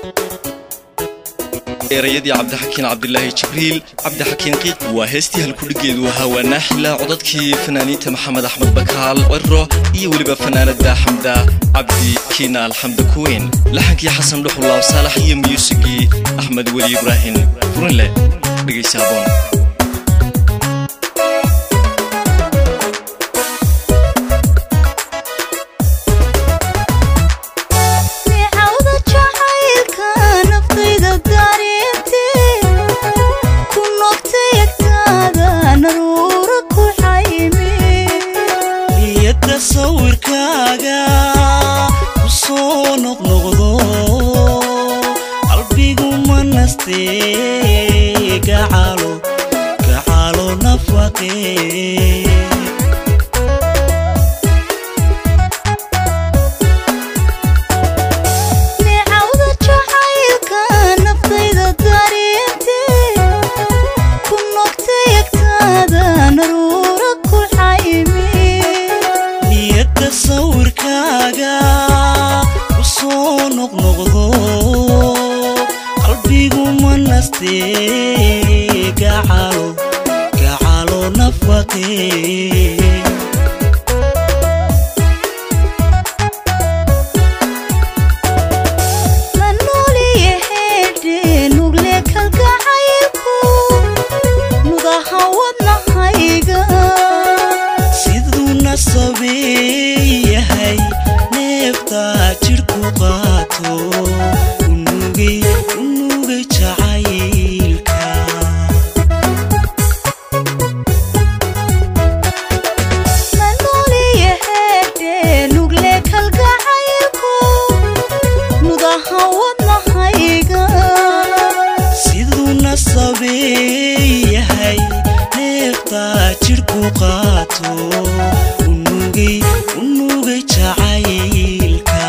erayadii cabdixakiin cabdilaahi jibriil cabdixakiin qiiq waa heestii halkudhigeedu ahaa waa naaxila codadkii fanaaniinta maxamed axmed bakaal ciro iyo weliba fanaanada xamda cabdi kiina alxamda kuweyn laxankii xasan dhuxulaab saalax iyo miyuusigii axmed weli ibraahim furinle dhegaysa haboon sawirkaaga ku soo noqnoqdo qalbigu ma nastee gacalo gacalo nafaqee sawirkaaga ku soo noqnoqdo qalbigu ma nastee gacalo gacalo nafaqee siduu nasabeeyahay neeftaa jidhku qaato unugay unugay jacaylka siduu nasabeeyahay neeftaa jidhku qaato unugay unugay jacaylka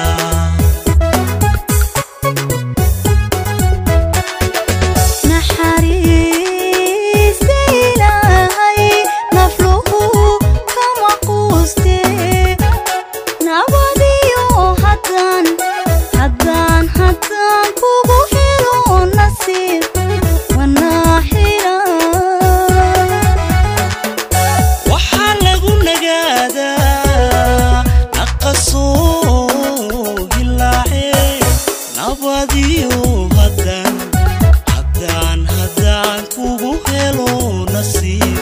waxaa lagu nagaadaa naqasoo hilaace nabadiyo haddaan haddaan haddaan kugu helo nasiib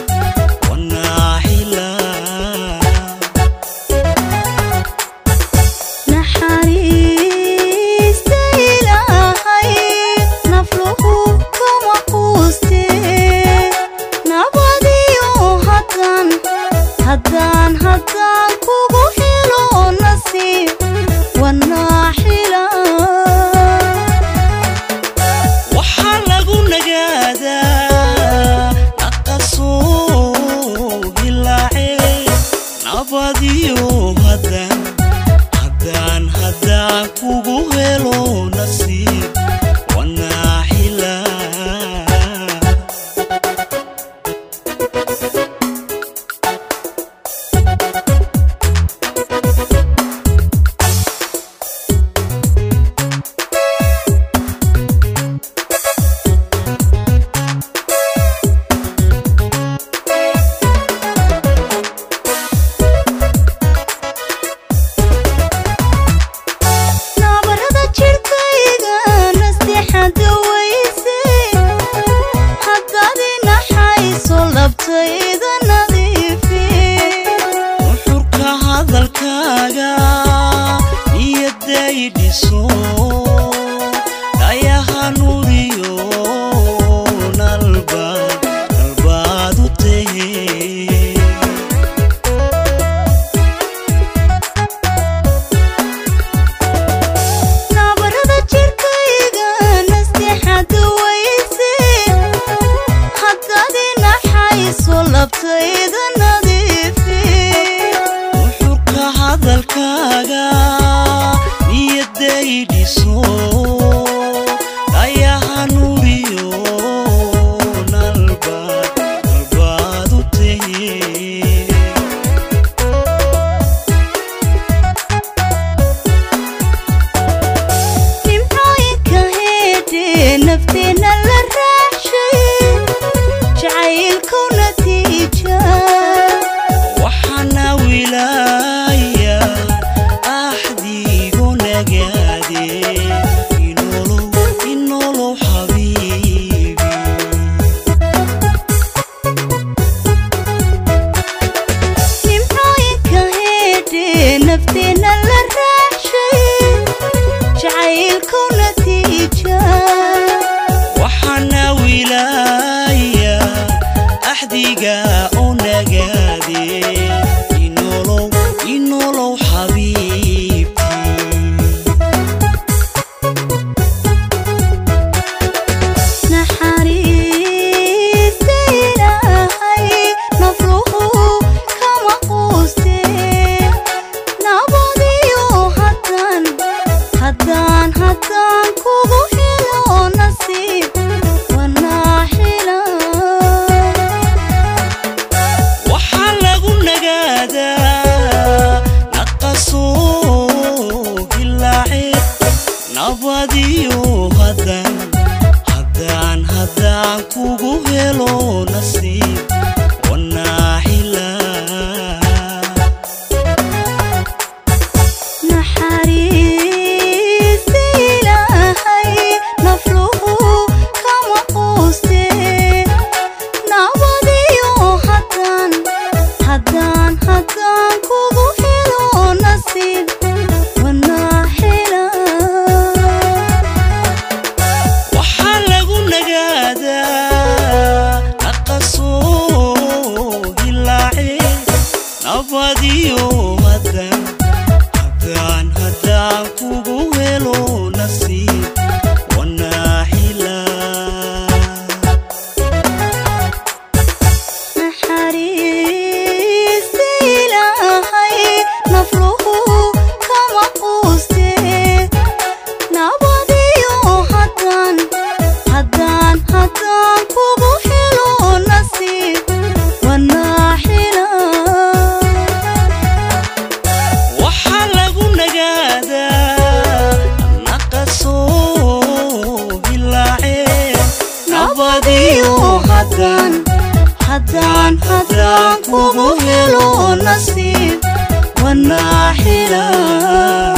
wanaaxilaa haddaan haddaan kugu helo nasiib wanaaxila waxaa lagu nagaadaa naqasoo hilaace nabadiyo haddaan haddaan haddaan kugu helo nasiib wanaaxilaa nabarada jidhkayga nasteexada weyse haddaad inaxayso labtayda nadiifi nuxurka hadalkaaga niyaday dhiso dhayaha nuuriyo nalbaad nalbaad u tahe nabarada jidhkayga nasteexada weyse haddaad inaxayso labtayda nadiifi nuxurka hadalkaaga niyaday dhiso dhayaha nuuriyo nalbaad nalbaad u tahe nimcooyinka nafteena la raacshay jacaylku natiija waxaana wilaaya axdigu nagaade inolow inolow xabiibi nimcooyinka heedhe nafteena la raacshay jacaylku natiija waxaana wilaaya axdiga u nagaade inolow inolow xabiibti naxariista ilaahay nafruhu kama quuste nabadiyo haddaan haddaan haddaan kugu helo nasiib wanaaxila waxaa lagu nagaadaa naqasoo hilaace nabadiyo haddaan haddaan haddaan kugu helo nasiib wanaaxilaa naxariista ilaahay nafruhu kama quuste nabadiyo haddaan haddaan haddaan kugu helo nasiib wanaaxila waxaa lagu nagaadaa naqasoo hilaace nabadiyo haddaan haddaan haddaan kugu helo nasiib wanaaxilaa naxariista ilaahay nafruhu kama quuste nabadiyo haddaan haddaan haddaan kugu helo nasiib wanaaxila waxaa lagu nagaadaa naqasoo hilaace nabadiyo haddaan haddaan haddaan kugu helo nasiib wanaaxila